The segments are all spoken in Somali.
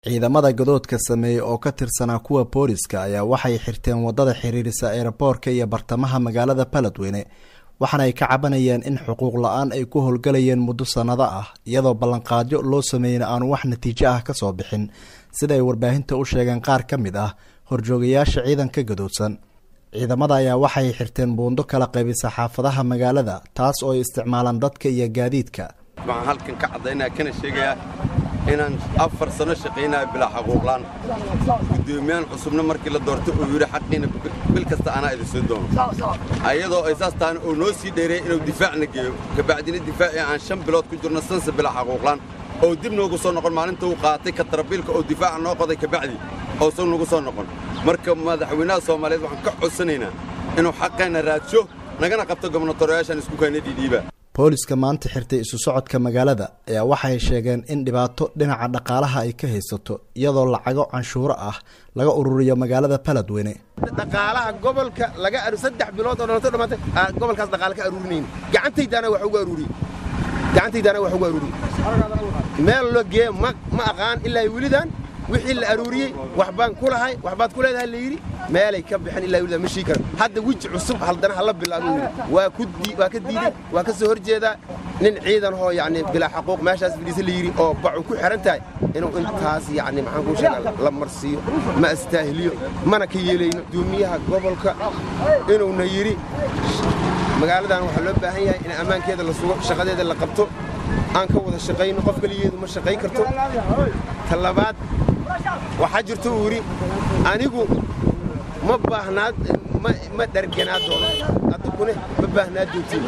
ciidamada gadoodka sameeyey oo ka tirsanaa kuwa booliska ayaa waxay xirteen wadada xiriirisa eeraboorka iyo bartamaha magaalada baledweyne waxaana ay ka cabanayeen in xuquuq la-aan ay ku howlgalayeen muddo sannado ah iyadoo ballanqaadyo loo sameeyeyna aanu wax natiijo ah ka soo bixin sida ay warbaahinta u sheegeen qaar ka mid ah horjoogayaasha ciidanka gadoodsan ciidamada ayaa waxay xirteen buundo kala qaybisa xaafadaha magaalada taas oo ay isticmaalaan dadka iyo gaadiidka waxaan halkan ka caddaynaya kana sheegayaa inaan afar sano shaqaynaya bilaa xaquuqlaan guddoomiyahan cusubna markii la doortay uu yidhi xaqiina bil kasta anaa idin soo doono ayadoo ay saas tahana uu noo sii dheereeyey inuu difaacna geeyo kabacdina difaacii aan shan bilood ku jirno sansa bilaa xaquuqlaan oo dib noogu soo noqon maalinta uu qaatay katarabiilka oo difaaca noo qoday kabacdi ousan nagu soo noqon marka madaxweynaha soomaaliyeed waxaan ka codsanaynaa inuu xaqeenna raadsho nagana qabto gobnatorayaashaan isku kayna dhiidhiiba booliska maanta xirtay isu socodka magaalada ayaa waxay sheegeen in dhibaato dhinaca dhaqaalaha ay ka haysato iyadoo lacago canshuuro ah laga ururiyo magaalada baledweyne dhaqaalaha gobolka laga saddex bilood oo dhalto dhamaatay gobolkaas dhaqaale ka aruurinayn gacantaydaana wax ugu aruuriye gacantaydaana wax ugu aruuriye meel loo geeye ma ma aqaan ilaa welidan wixii la aruuriyey waxbaan ku lahay waxbaad ku leedahay la yidhi meelay ka bixin ilaa welidan ma shii karan hadda weji cusub haldana hala bilaabuu yidhi waa ku waa ka diiday waa ka soo hor jeedaa nin ciidan hoo yacni bilaa xaquuq meeshaas fadhiisa la yidhi oo bacu ku xidhan tahay inuu intaas yacni maxaan kuu sheegaa la marsiiyo ma astaahiliyo mana ka yeelayno guddoomiyaha gobolka inuuna yidhi magaaladan waxaa loo baahan yahay in ammaankeeda la sugo shaqadeeda la qabto aan ka wada shaqayno qof keligeedu ma shaqayn karto ta labaad waxaa jirto uu yidhi anigu ma baahnaad ma dharganaa doono addukune ma baahnaa doontiin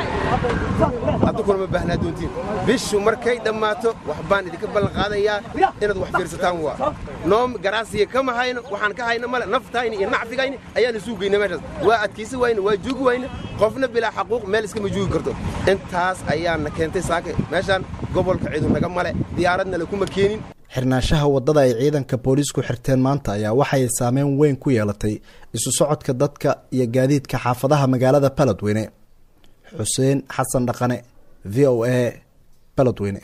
addukuna ma baahnaa doontiin bishu markay dhammaato wax baan idinka ballanqaadayaa inaad wax fiirsataan waa noo garaasiya kama hayno waxaan ka hayno male naftayni iyo nacfigayni ayaan isuu geyna meeshaas waa adkaysi wayne waa joogi wayne qofna bilaa xaquuq meel iskama joogi karto intaas ayaana keentay saaka meeshaan gobolka ciidu naga male diyaaradna lakuma keenin xirnaanshaha waddada ay ciidanka booliisku xirteen maanta ayaa waxay saameyn weyn ku yeelatay isu socodka dadka iyo gaadiidka xaafadaha magaalada baledweyne xuseen xasan dhaqane v o a baledweyne